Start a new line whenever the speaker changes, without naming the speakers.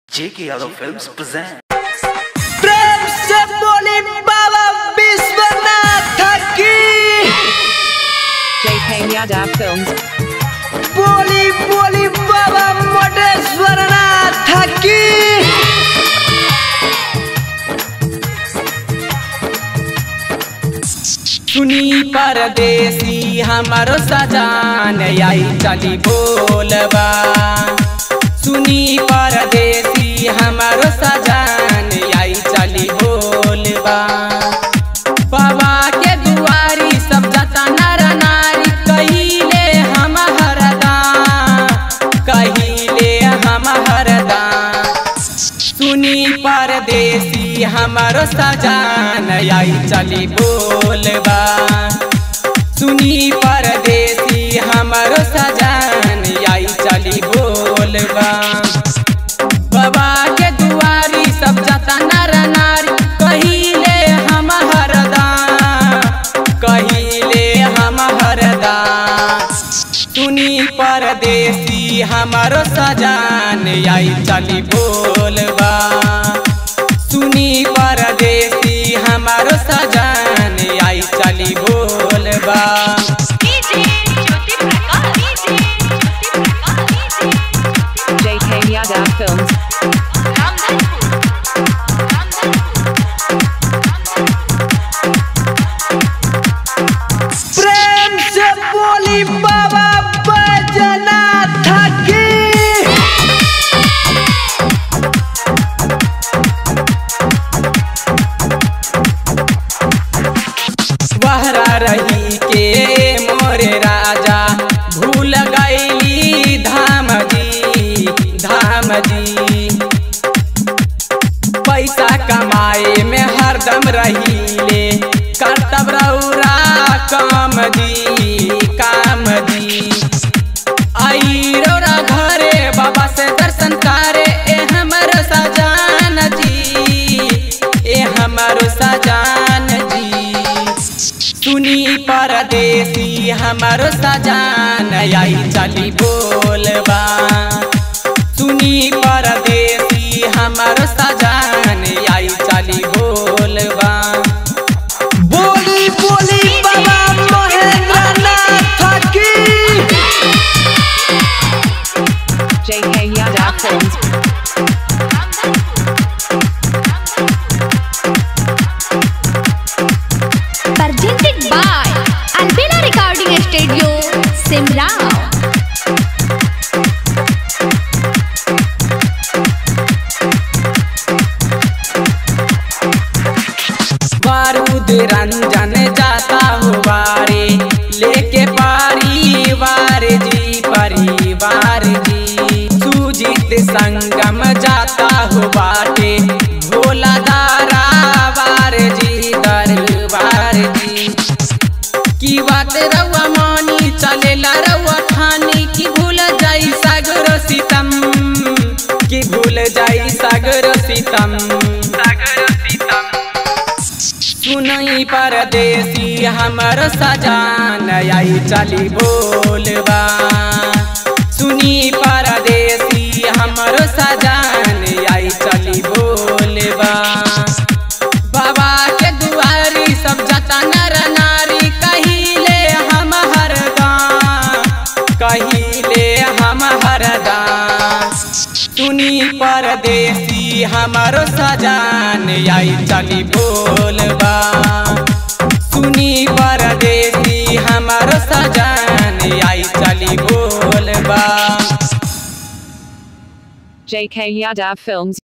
J.K. Yadav Films present.
प्रेम से बोली बाबा विश्वनाथ की
JK Yadav Films.
बोली बोली बाबा मोटेश्वर नाथ की सुनी परदेसी हमारो सजान आई चली बोलबा सुनी परदेसी हमारो सजान आई चली बोलबा बाबा के दुआरी सब जता नर नारी कहिले हम हरदा कहिले हम हरदा सुनी परदेसी हमारो सजान आई चली बोलबा सुनी परदेसी हमारो सजान आई चली बोलबा बाबा के दुआरी सब जता नर नारी कहिले हम हरदा कहिले हम हरदा सुनी परदेसी हमारो सजान आई चली बोलबा सुनी परदेसी हमारो सजान आई चली बोलबा
JK Yadav Films.
प्रेम से बोली बाबा बैजनाथ की बहरा रही के मोरे राजा भूल गईली धाम जी धाम जी पैसा कमाए में हरदम रहीले करतब रौरा काम दी काम दी आई रौरा घरे बाबा से दर्शन करे ए हमर सजान जी ए हमर सजान जी सुनी परदेसी हमारो सजान आई चली बोलबा सुनी परदेसी हमारो सजान आई चली बोलबा बोली बोली बाबा महेंद्र नाथ की
JK Yadav Films.
presented by Albina Recording Studio, Simrao.
बारूद रंजन जाता हो बारे लेके परिवार जी परिवार जी सुजीत संगम जाता हो बाटे भोला दारा वार जी दरबार जी की बात रउआ मानी चलेला रउआ ठानी की भूल जाई सागर सीतम की भूल जाई सागर सीतम सागर सीतम सुनई परदेसी हमर सजान आई चली बोलबा सुनी परदेसी हमर सजान आई चली बोलबा बाबा के दुआरी सब जता नर नारी कहिले हम हरदा कहिले हम हरदा सुनी परदेसी हमारो सजान आई चली बोलबा सुनी परदेसी हमारो सजान आई चली बोलबा
JK Yadav Films